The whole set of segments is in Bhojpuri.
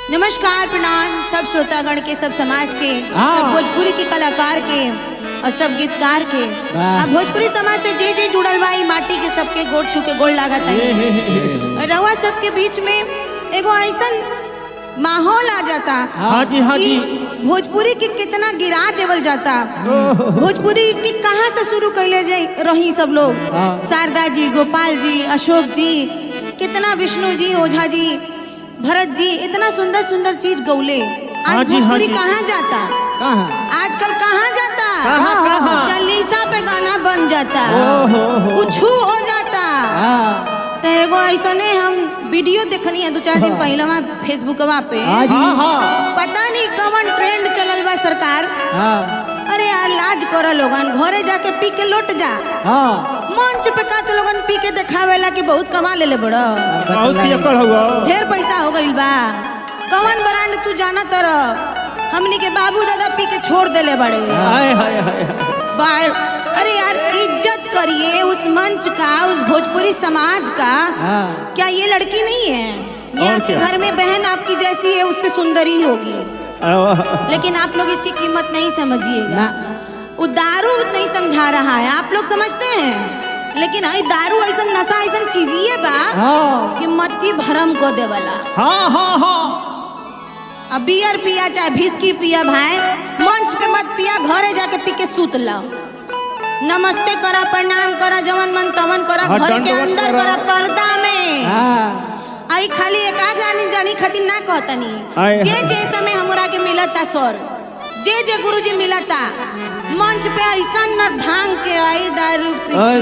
नमस्कार प्रणाम सब श्रोतागण के सब समाज के हाँ। सब भोजपुरी के कलाकार के और सब गीतकार के वाह। अब भोजपुरी समाज से जे जे जुड़ल बा ई माटी के सबके गोड़ छू के गोड़ लागत है रवा सबके बीच में एगो ऐसन माहौल आ जाता हाँ जी हाँ जी कि भोजपुरी के कितना गिरा देवल जाता भोजपुरी के कहाँ से शुरू कैले जाई रही सब लोग हाँ। शारदा जी गोपाल जी अशोक जी कितना विष्णु जी ओझा जी भरत जी इतना सुंदर सुंदर चीज गौले हाँ आज जी, हाँ भोजपुरी जी। कहाँ जाता कहाँ आजकल कहाँ जाता कहाँ, कहाँ? चालीसा पे गाना बन जाता ओहो, हो। कुछ हो जाता हाँ तो एगो ऐसने हम वीडियो देखनी है दो चार दिन पहले वहाँ फेसबुकवा पे हाँ जी हाँ पता नहीं कवन ट्रेंड चलल बा सरकार हाँ अरे यार लाज करो लोगन घरे जाके पी के लौट जा हाँ मंच पे का तो लोगन पी के देखावेला कि बहुत कमा लेले बड़ो बहुत ही अकड़ हुआ ढेर पैसा हो गइल बा कवन ब्रांड तू जाना तर हमनी के बाबू दादा पी के छोड़ देले बड़े हाय हाय हाय बार अरे यार इज्जत करिए उस मंच का उस भोजपुरी समाज का हाँ क्या ये लड़की नहीं है ये और आपके क्या? घर में बहन आपकी जैसी है उससे सुंदर ही होगी आह, लेकिन आप लोग इसकी कीमत नहीं समझिएगा ना वो दारू नहीं समझा रहा है आप लोग समझते हैं लेकिन आई दारू ऐसा नशा ऐसा चीज ये बा हाँ कि मत्ती भरम को देवला हाँ हाँ हाँ अब बियर पिया चाहे भिस्की पिया भाई मंच पे मत पिया घरे जाके पी के सूत लो नमस्ते करा प्रणाम करा जवन मन तवन करा हाँ, घर के दंडवत अंदर करा। करा पर्दा में हाँ आई खाली एक आ जानी जानी खातिर ना कहतनी आय, जे हाय। जे समय हमरा के मिलता सर जे जे गुरुजी मिलता मंच पे ऐसा न धांग के आई दारू पी हाय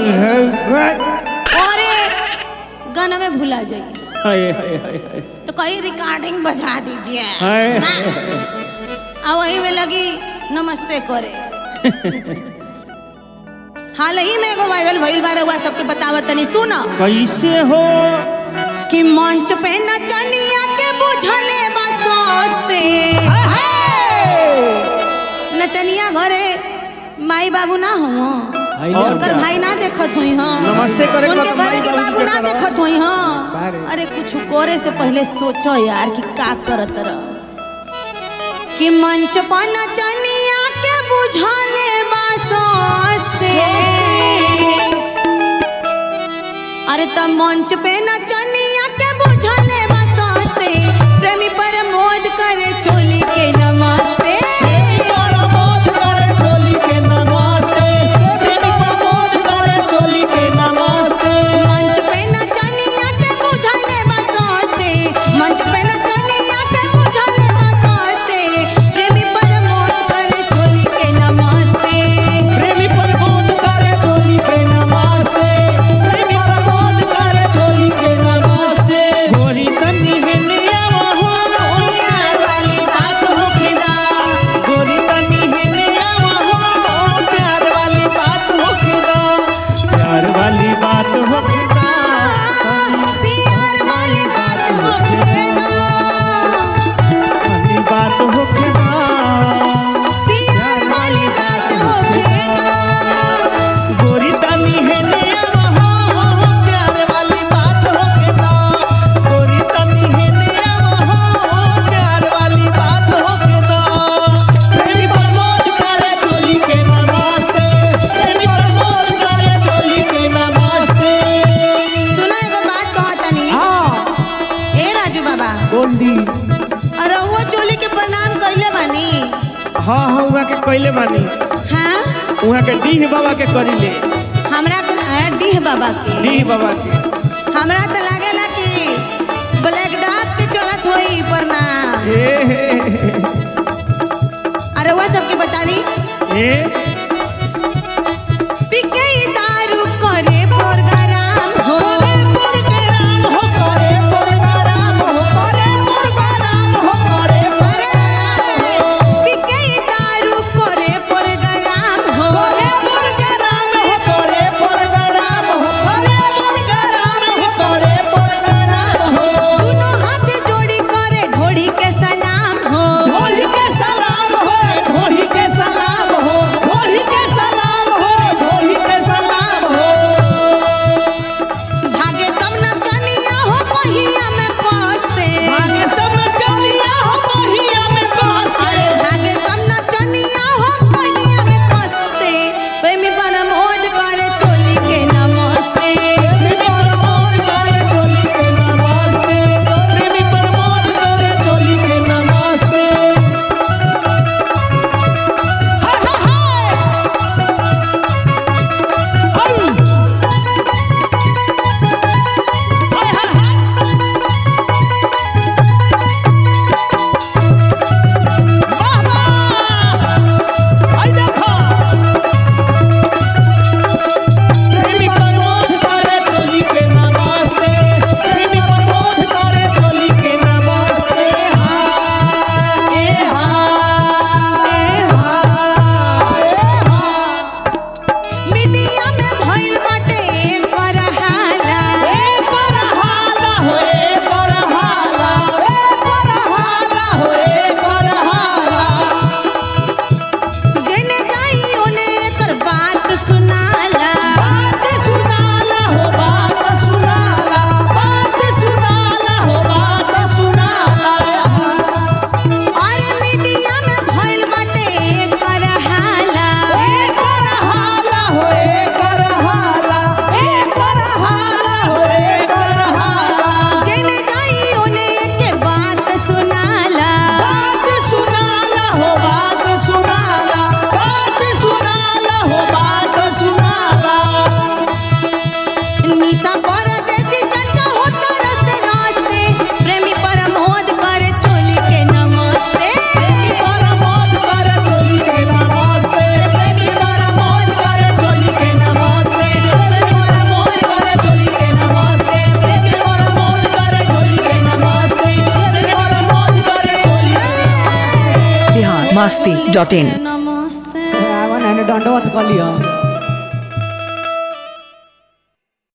हाय और गाना में भुला जाइए हाय हाय हाय तो कहीं रिकॉर्डिंग बजा दीजिए हाय आ वही में लगी नमस्ते करे हाल ही में एगो वायरल भइल बार हुआ सबके बतावत तनी सुनो कैसे हो कि मंच पे नचनिया के बुझले बा सस्ते नचनिया घरे माई बाबू ना हो और उनकर क्या? भाई ना देखत हुई हाँ नमस्ते करे के उनके बाद घरे माई के बाबू बाबू के ना करो। देखत हुई हाँ बारे। अरे कुछ करे से पहले सोचो यार कि का करत रह कि मंच पर नचनिया के बुझले बा सस्ते अरे त मंच पे नचनिया के बुझले बा सस्ते प्रेमी पर मोद करे चोली के नमस्ते मंच पे नचनिया के बुझले बा सस्ते मंच पे नचनिया के बुझले बा सस्ते प्रेमी पर मोद करे चोली के नमस्ते प्रेमी पर बोध करे चोली के नमस्ते प्रेमी पर बोध करे चोली के नमस्ते गोरी तनी हिंदिया वहो प्यार वाली बात होखेदा गोरी तनी हिंदिया वहो प्यार वाली बात होखेदा प्यार वाली बात होखेदा होखेदा प्यार वाली बात होखेदा वाली बात होखेदा प्यार वाली बात होखेदा गोरी तनी हिंदिया वहो प्यार वाली बात होखेदा गोरी तनी हिंदिया वहो प्यार वाली बात होखेदा प्रेमी पर मोद करे चोली के नमस्ते प्रेमी पर मोद करे चोली के नमस्ते सुना एगो बात कहतनी हाँ ए राजू बाबा बोल दी अरे वो चोली के प्रणाम कइले बानी हाँ हाँ उहाँ के कइले बानी हाँ उहाँ के डीह बाबा के करिले हमरा के अ, डीह बाबा के डीह बाबा के हमरा तो लागेला कि ब्लैक डॉग के चलत होई प्रणाम हे हे अरे वो सबके बता दी हे पिके दारू करे प्रोग्राम हो हो करे प्रोग्राम हो करे प्रोग्राम हो करे अरे पिके दारू करे प्रोग्राम हो करे प्रोग्राम हो करे प्रोग्राम हो करे प्रोग्राम हो करे प्रोग्राम हो दोनों हाथ जोड़ी करे ढोड़ी के सलाम हो ढोली के सलाम हो ढोली के सलाम हो ढोली masti.in. नमस्ते आवन है दंडवत कलियो